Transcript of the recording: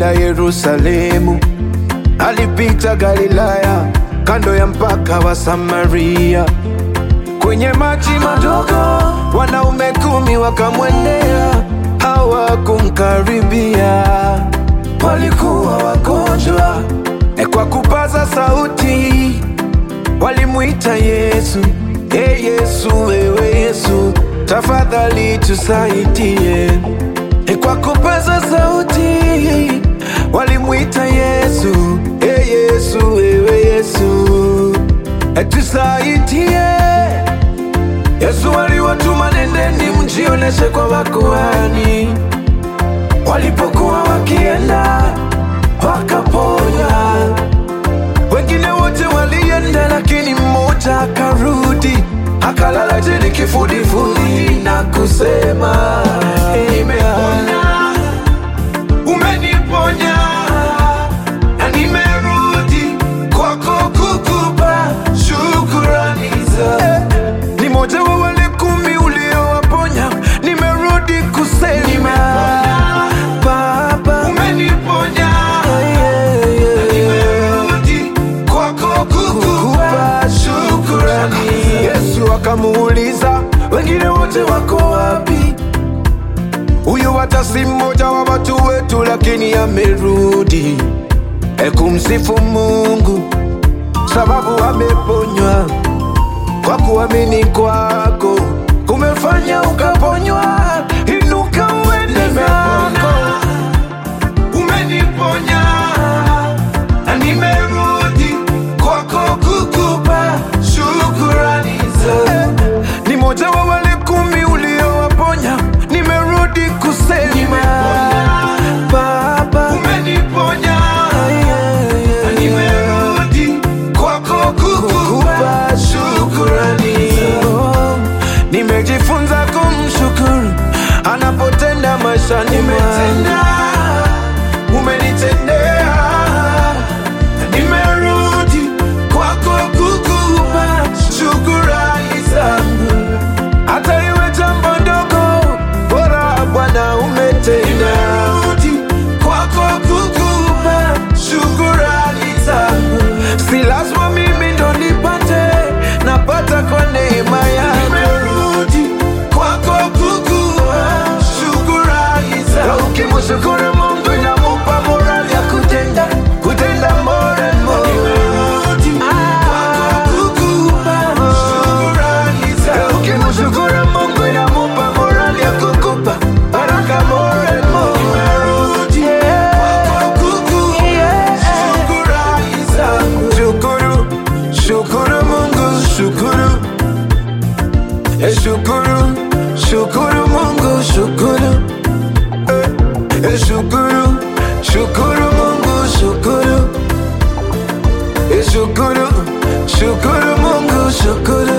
kwenda Yerusalemu, alipita Galilaya, kando ya mpaka wa Samaria. Kwenye maji madogo, wanaume kumi wakamwendea, hawakumkaribia, walikuwa wagonjwa. E, kwa kupaza sauti walimwita Yesu, e Yesu, wewe Yesu, tafadhali tusaidie. E, kwa kupaza sauti walimwita Yesu, e Yesu, wewe Yesu, e tusaidie. Yesu aliwatuma, nendeni mjioneshe kwa makuhani. Walipokuwa wakienda wakaponya wengine wote walienda, lakini mmoja akarudi akalala chini kifudifudi na kusema nimepona, umeniponya na nimerudi kwako kukupa shukurani za ni moja wa wale kumi uliowaponya, nimerudi kusema Baba umeniponya nimerudi kwako kukupa shukurani. Yesu akamuuliza wengine wote wako wapi? Huyu hata si mmoja wa watu wetu, lakini amerudi e kumsifu Mungu sababu ameponywa kwa kuamini kwako kumefanya ukaponywa. Inuka uende zako, umeniponya na nimerudi kwako kukupa shukurani za ni moja wa wale kumi uliowaponya, nimerudi kusema Baba umeniponya na nimerudi kwako kukupa shukurani. Oh, Nimejifunza kumshukuru anapotenda maisha, nimetenda umenitendea, nimerudi kwako kukupa shukurani zangu, hata iwe jambo ndogo, bora Bwana umetenda. Nimerudi kwako kukupa shukurani zangu, si lazima mimi ndo nipate, napata kwa neema yako. Nimerudi kwako kukupa shukurani zangu, ukimshukuru Mungu inamupa morali ya kutenda kutenda more and more. Nimerudi kwako kukupa shukurani zangu, ukimshukuru Mungu inamupa morali ya kukupa baraka more and more. Nimerudi kwako kukupa shukurani zangu. Shukuru, shukuru Mungu, shukuru Eh, shukuru, shukuru Mungu, shukuru Eh, eh, shukuru, shukuru Mungu, shukuru Eh, shukuru, shukuru Mungu, shukuru